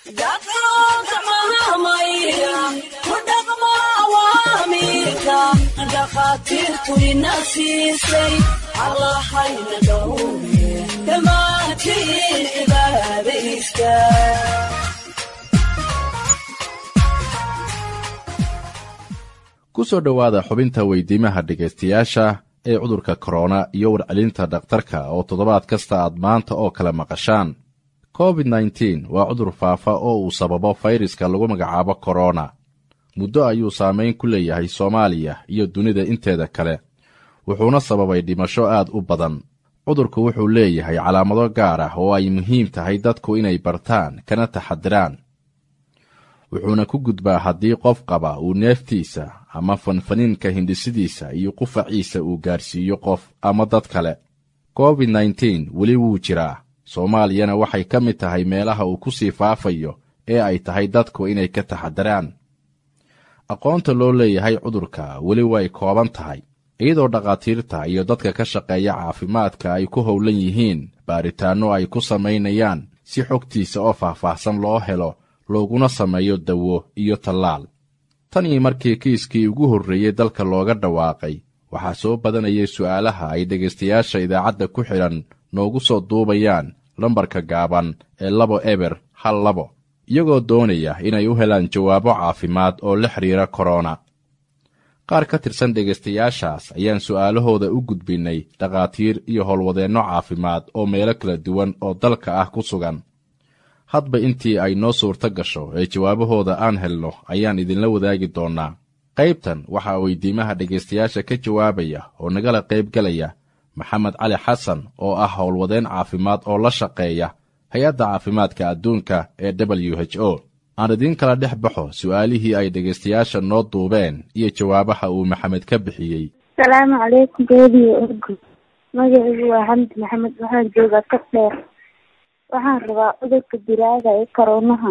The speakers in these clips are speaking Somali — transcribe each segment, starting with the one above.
dhakhaatiirtu ina siisay allahayna dhowre dhammaantiin cibaadaysta ku soo dhowaada xubinta weydiimaha dhegaystayaasha ee cudurka korona iyo warcelinta dhakhtarka oo toddobaad kasta aad maanta oo kale maqashaan covid nteen waa cudur faafa oo uu sababo fayraska lagu magacaabo korona muddo ayuu saamayn ku leeyahay soomaaliya iyo dunida inteeda kale wuxuuna sababay dhimasho aad u badan cudurku wuxuu leeyahay calaamado gaar ah oo ay muhiim tahay dadku inay bartaan kana taxadiraan wuxuuna ku gudbaa haddii qof qaba uu neeftiisa ama fanfaniinka hindhisidiisa iyo qufaciisa uu gaarsiiyo qof ama dad kale covid nteen weli wuu jiraa soomaaliyana waxay ka mid tahay meelaha uu ku sii faafayo ee ay tahay dadku inay ka taxadiraan aqoonta loo leeyahay cudurka weli way kooban tahay iyadoo dhakhaatiirta iyo dadka ka shaqeeya caafimaadka ay ku howlan yihiin baaritaanno ay ku samaynayaan si xogtiisa oo faahfaahsan loo helo looguna sameeyo dawo iyo tallaal tan iyo markii kiiskii ugu horreeyey dalka looga dhawaaqay waxaa soo badanayay su'aalaha ay dhegaystayaasha idaacadda ku xidhan noogu soo duubayaan lambarka gaaban ee labo eber hal labo iyagoo doonaya inay u helaan jawaabo caafimaad oo la xidhiira korona qaar ka tirsan dhegaystayaashaas ayaan su'aalahooda u gudbinnay dhakhaatiir iyo howlwadeenno caafimaad oo meelo kala duwan oo dalka ah ku sugan hadba intii ay noo suurto gasho ee jawaabahooda aan helno ayaan idinla wadaagi doonnaa qaybtan waxaa weydiimaha dhegaystayaasha ka jawaabaya oo nagala qaybgelaya maxamed cali xasan oo ah howlwadeen caafimaad oo la shaqeeya hay-adda caafimaadka adduunka ee w h o aan idiin kala dhex baxo su'aalihii ay dhegaystayaasha noo duubeen iyo jawaabaha uu maxamed ka bixiyey asalaamu calaykum beediyo orgo magacaygu waa xamdi maxamed waxaan joogaa ka dheer waxaan rabaa cudurka diraaga ee koroonaha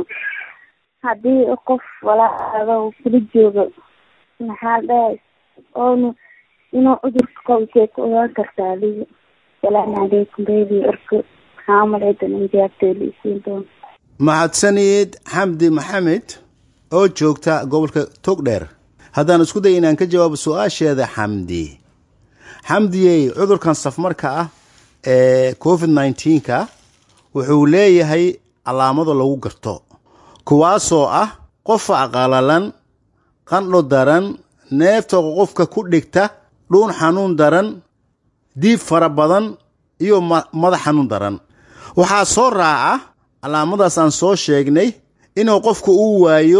haddii qof walaada uu kula joogo maxaa dhahay oonu inuu cudurka qabsee ku ogaan kartaa adiga asalaamu calaykum beediyo orgo maxaa umalaydan in jawaabteeda isiin doona mahadsanid xamdi maxamed oo joogta gobolka togdheer haddaan isku day inaan ka jawaabo su-aasheeda xamdi xamdiyey cudurkan safmarka ah ee covid nneteen-ka wuxuu leeyahay calaamado lagu garto kuwaasoo ah qofa qalalan qandho daran neefta qofka ku dhigta dhuun xanuun daran diib fara badan iyo madax xanuun daran waxaa soo raaca calaamadaas aan soo sheegnay inuu qofku uu waayo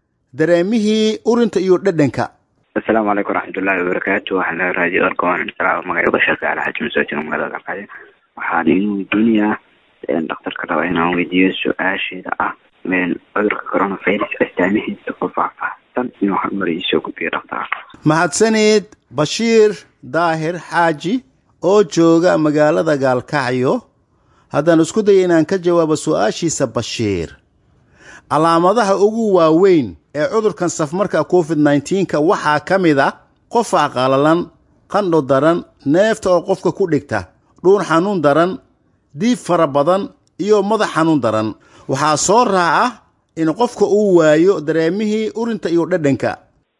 dareemihii urinta iyo dhadhanka asalaamu calaykum waraxmatullaahi wabarakaatu waxaan laga raadiyo arkoon magacooda sheekh alxaji masoojin magaalada alqaadi waxaan inuu duniyaa dhakhtarka raba inaan weydiiyo su-aasheeda ah cudurka coronavirus astaamihiisa oo faahfaahsan inuu horumar iisoo gudbiyo dhakhtar mahadsanid bashiir daahir xaaji oo jooga magaalada gaalkacyo haddaan isku daya inaan ka jawaabo su-aashiisa bashiir calaamadaha ugu waaweyn ee cudurkan safmarka covid nneteen-ka waxaa ka mid a qofa qalalan qandho daran neefta oo qofka ku dhigta dhuun xanuun daran diib fara badan iyo madax xanuun daran waxaa soo raaca in qofka uu waayo dareemihii urinta iyo dhadhanka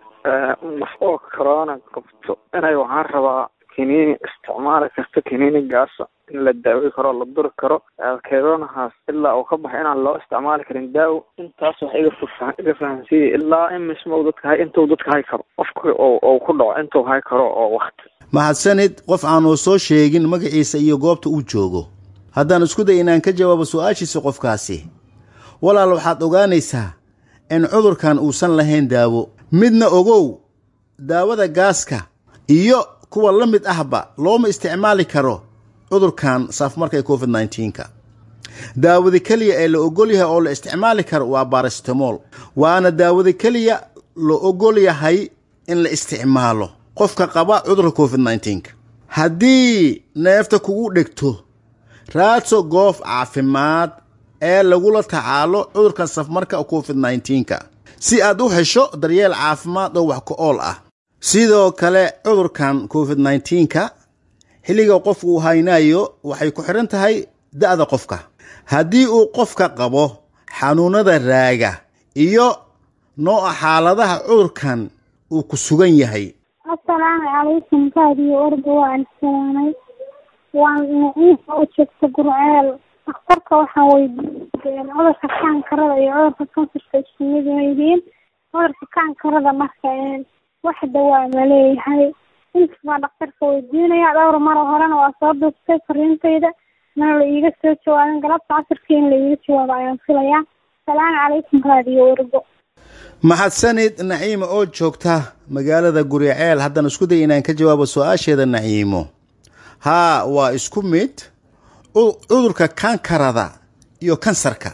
qof oo corona qabto inay waxaan rabaa kiniini isticmaali karto kiniinigaasa in la daawi karo la duri karo coronahaas ilaa uu ka baxo inaan loo isticmaali karin daawo intaas wax iga fa iga fahansiiya ilaa imisma dadka hay intuu dadka hay karo qofka ou ku dhaco intuu hay karo oo wakti mahadsanid qof aanuu soo sheegin magaciisa iyo goobta uu joogo haddaan isku day inaan ka jawaabo su-aashiisa qofkaasi walaal waxaad ogaanaysaa in cudurkan uusan lahayn daawo midna ogow daawada gaaska iyo kuwa la mid ahba looma isticmaali karo cudurkan saafmarka ee covid nneteen-ka daawada keliya ee la ogol yahay oo la isticmaali karo waa barastamol waana daawada keliya la ogol yahay in la isticmaalo qofka qaba cudurka covid nneteen-ka haddii neefta kugu dhegto raadso goof caafimaad ee lagula tacaalo cudurkan safmarka covid nneteen-ka si aad u hesho daryeel caafimaad oo wax ku-ool ah sidoo kale cudurkan covid nneteen-ka xilliga qofku uu haynayo waxay ku xidhan tahay da'da qofka haddii uu qofka qabo xanuunada raaga iyo nooca xaaladaha cudurkan uu ku sugan yahay assalaamu calaykum raadiyo orda waan salaamay waan naciif oo joogta gurceel dhakhtarka waxaan weydiiyey cudurka kaankarada iyo cudurka kansarka isku mid ma yihiin cudurka kaankarada marka wax dawaa ma leeyahay intas baa dhakhtarka weydiinaya dhowr maro horena waa soo duubtay fariintayda mana la iiga soo jawaabin galabta casirkii in la iiga jawaabo ayaan filayaa asalaamu calaykum raadiyo orgo maxadsanid naciimo oo joogta magaalada guriceel haddaan isku day inaan ka jawaabo su-aasheeda naciimo haa waa isku mid cudurka kankarada iyo kansarka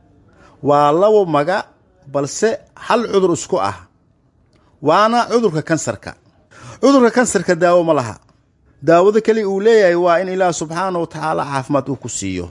waa labo maga balse hal cudur isku ah waana cudurka kansarka cudurka kansarka daawo ma laha daawada keli uu leeyahay waa in ilaah subxaana wa tacaala caafimaad uu ku siiyo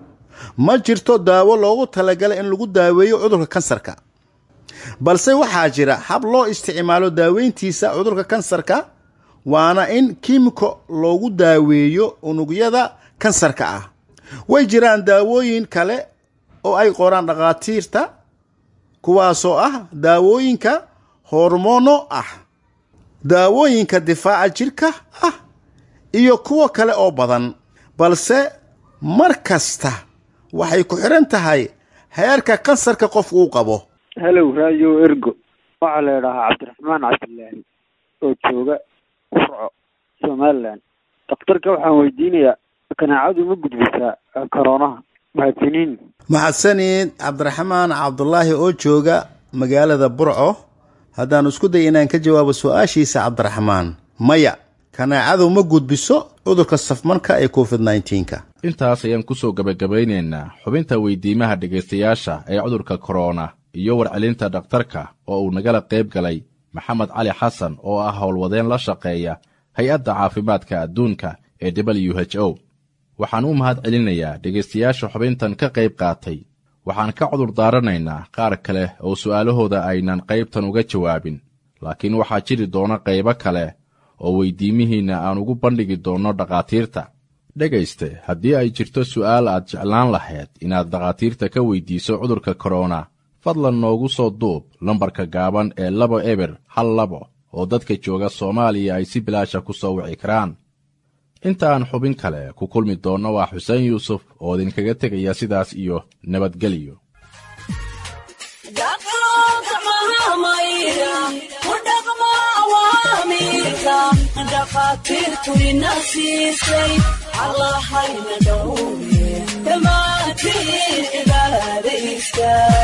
ma jirto daawo loogu talagalay in lagu daaweeyo cudurka kansarka balse waxaa jira hab loo isticmaalo daaweyntiisa cudurka kansarka waana in kiimiko loogu daaweeyo unugyada kansarka ah way jiraan daawooyin kale oo ay qoraan dhakhaatiirta kuwaasoo ah daawooyinka hormono ah daawooyinka difaaca jirka ah iyo kuwo kale oo badan balse mar kasta waxay ku xidhan tahay heerka kansarka qof uu qabo helow raadio ergo waxaa la idhaahaa cabdiraxmaan cabdilaahi oo jooga furco somalilan dhakhtarka waxaan weydiinayaa kanaacadu ma gudbisaa koroonaha mahadsanin maxadsanid cabdiraxmaan cabdulaahi oo jooga magaalada burco haddaan isku day inaan ka jawaabo su-aashiisa cabdiraxmaan maya kanaacadu ma gudbiso cudurka safmarka ee covid nneteen-ka intaas ayaan ku soo gebagabaynaynaa xubinta weydiimaha dhegaystayaasha ee cudurka korona iyo warcelinta dhakhtarka oo uu nagala qayb galay maxamed cali xasan oo ah howlwadeen la shaqeeya hay-adda caafimaadka adduunka ee w h o waxaan u mahad celinayaa dhegaystayaasha xubintan ka qayb qaatay waxaan ka cudur daaranaynaa qaar kale oo su'aalahooda aynan qaybtan uga jawaabin laakiin waxaa jiri doona qaybo kale oo weydiimihiinna aan ugu bandhigi doonno dhakhaatiirta dhegayste haddii ay jirto su'aal aad jeclaan lahayd inaad dhakhaatiirta ka weydiiso cudurka korona fadlan noogu soo duub lambarka gaaban ee labo eber hal labo oo dadka jooga soomaaliya ay si bilaasha ku soo wici karaan inta aan xubin kale ku kulmi doonno waa xuseen yuusuf oo idinkaga tegaya sidaas iyo nabadgelyo dhakhaatiirtu ina siisay allahayna dhowye dhammaantiin cibaada iska